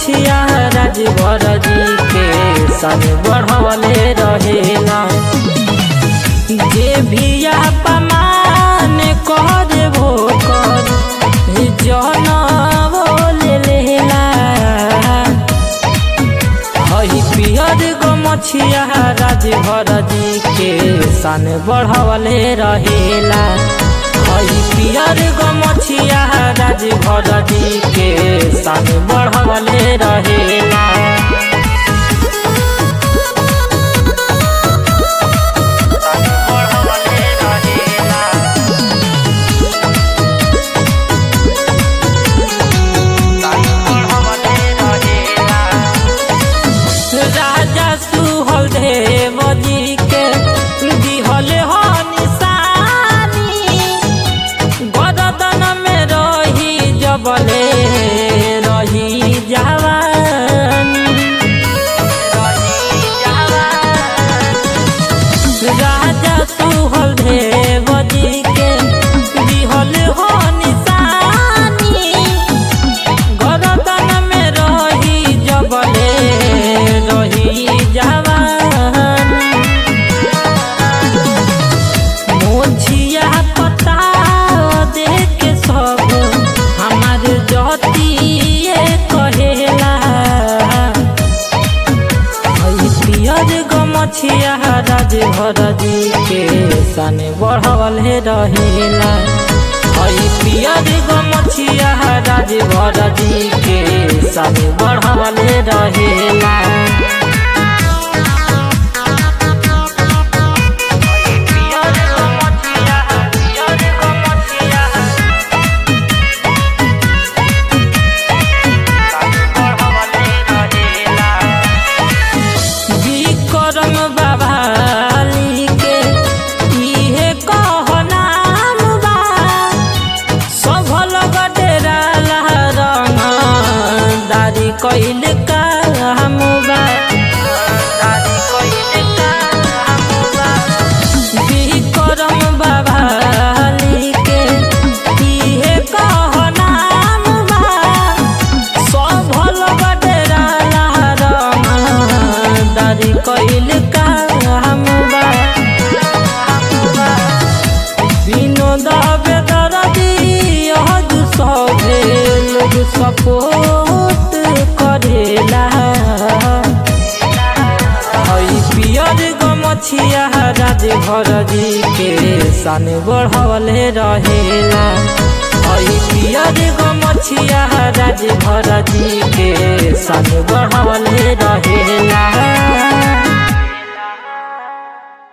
मछिया राजभर जी के सन बढ़वले रहेला जे भी अपमान कर भोकर जन बोले लेला हई पियर गो मछिया राजभर जी के सन बढ़वले रहेला हई पियर गो मछिया राजभर जी के सन बढ़वले रहेला राजा सुहल देव जी के दिहल हो निशानी गरदन में रही जबले रही जवानी राजा सुहल देव जी के दिहल हो निशानी गरदन में रही जबले रही जवानी मोछिया पता देख सब हमार जतिए कहेला हई पियर गमछिया राजभर जी के सन बढ़ल रहेला हई पियर गमछिया राजभर जी के सन बढ़ल रहेला विक्रम बाबाली के इहे कह नाम बा सफल गडेरा रंग दारी कइल काम बा विक्रम बाबाली के इहे कह नाम बा सफल गडेरा रंग दारी कइल काम बा विनोद बेदरदी हज सभे लोग सपोर्ट करेला हई पियर गमछिया राजभर जी के सन बढ़वले रहेला हई पियर गमछिया राजभर जी के सन